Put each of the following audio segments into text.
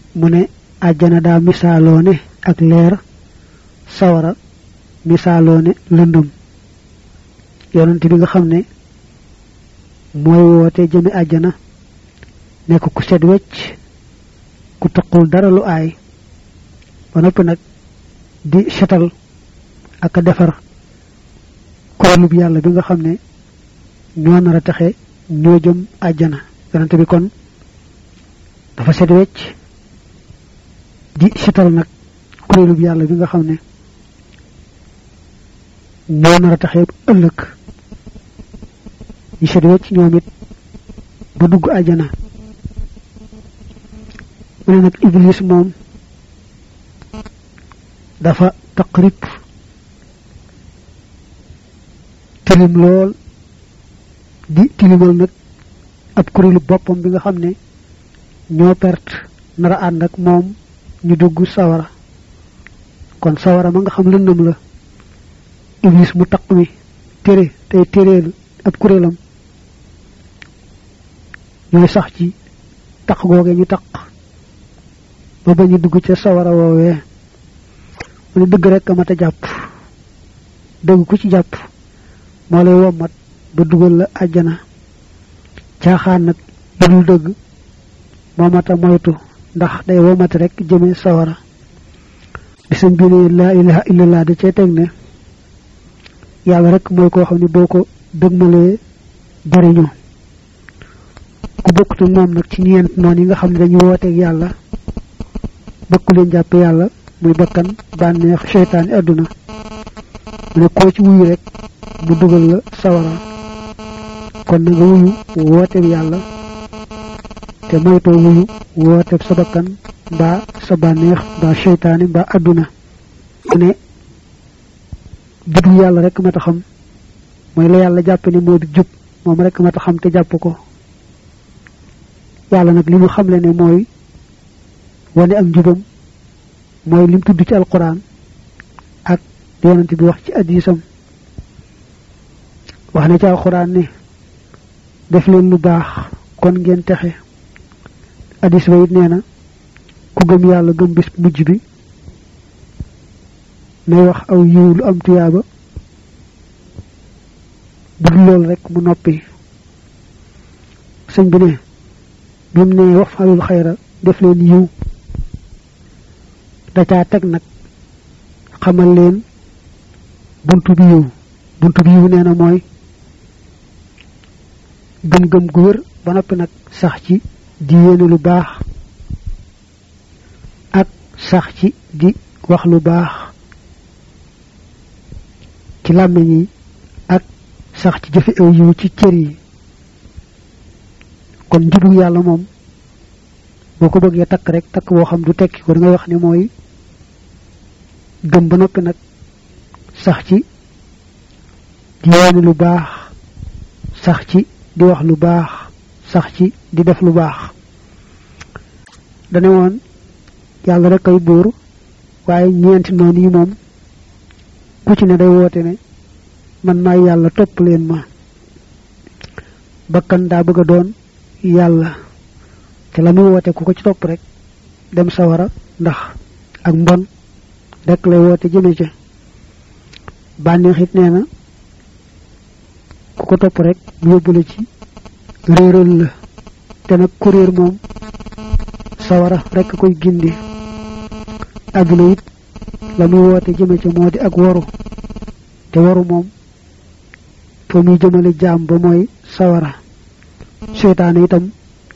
mu ne àjjana daa misaaloo ne ak leer sawara misaaloo ne lëndum yonent bi nga xam ne mooy woote jëme àjjana nekk ku set wecc ku taqul dara lu aay ba noppi nag di setal ak a defar kuréelub yàlla bi nga xam ne ñoo nar a taxe ñoo jëm àjjana yonent bi kon dafa set wecc di setal nag kuréelub yàlla bi nga xam ne ñoo nar a taxe ëllëg ñi set wecc ñoom it ba dugg àjjana mu ne nag iblis moom dafa taqrib tilim lool di tilimal nag ab kuréelu boppam bi nga xam ne ñoo perte nara ànd ak moom ñu dugg sawara kon sawara ma nga xam lëndëm la iblis mu taq mi tere tey téréel ab kuréelam ñooy sax ci taq googe ñu taq ba ba ñu dugg ca sawara woowee mu ne dëgg rek a mat a jàpp dëgg ku ci jàpp moo lay wommat ba dugal la àjjana caaxaan nag lu dul dëgg moo mat a moytu ndax day wommat rek jëme sawara di sëñ bi ne laa ilaha illallah da cee teg ne yàlla rek mooy koo xam ne boo ko dëgmalee jariñu ku bokkut ak moom nag ci ñeent noonu yi nga xam ne dañu wooteeg yàlla bëkku leen jàpp yàlla muy bakkan bànneex seytaani àdduna mu ne koo ci wuyu rek mu dugal la sawara kon na nga wuyu wooteeb yàlla te moytoo wuyu wooteeb sa bakkan mbaa sa bànneex mbaa seytaani mbaa àdduna mu ne jublu yàlla rek ma ta xam mooy la yàlla jàpp ne moo di jub moom rek ma ta xam te jàpp ko yàlla nag li mu xamle ne mooy wane ak njubam mooy lim tudd ci alquran ak yonent bi wax ci addisam wax na ci alquran ne def leen lu baax kon ngeen texe addis ba it nee na ku gëm yàlla gëm bis mujj bi nay wax aw yiw lu am tuyaaba bu dul loolu rek mu noppi sëñ bi ne bi mu ne wax falul xayra def leen yiw da caa teg nag xamal leen buntu bi yiw buntu bi yiw nee na mooy gëm-gëm gu wér ba noppi nag sax ci di yéene lu baax ak sax ci di wax lu baax ci làmmiñ yi ak sax ci jëfe aw yiw ci cër yi kon njubug yàlla moom boo ko bëggee takk rek takk boo xam du tekki ko da ngay wax ne mooy gëm ba noppi nag sax ci di yéene lu baax sax ci di wax lu baax sax ci di def lu baax dane woon yàlla rek ay buur waaye ñeenti noonu yi moom ku ci ne day woote ne man maay yàlla topp leen ma bakkan daa bëgg a doon yàlla te la muy woote ku ko ci topp rek dem sawara ndax ak mbon rek lay woote jëme ca bànneex it nee na ku ko topp rek mu yóbbu la ci réeral la te nag ku réer moom sawara rek koy gindi àdduna it la muy woote jëme ca moo di ak waru te waru moom fa muy jëmale jaam ba mooy sawara seytaane itam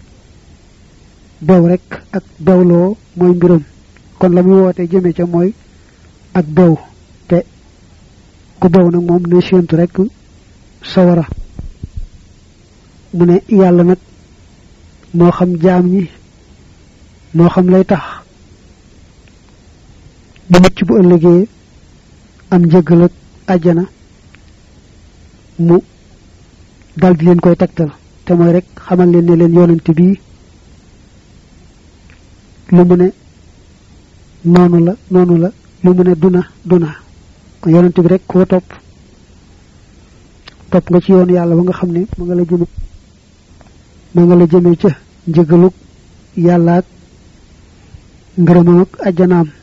bew rek ak bewloo mooy mbiram kon la muy woote jëme ca mooy ak bew te ku bew nag moom ne séentu rek sawara mu ne yàlla nag moo xam jaam ñi moo xam lay tax bu mucc bu ëllëgee am njëggal ak àjjana mu dal di leen koy tegtal te mooy rek xamal leen ne leen yonent bii lu mu ne noonu la noonu la lu mu ne duna duna yonent bi rek koo topp topp nga ci yoon yàlla ba nga xam ne ma nga la jëme ma nga la jëmee ca njëgalug yàlla ak ngërëmam ak ajjanaam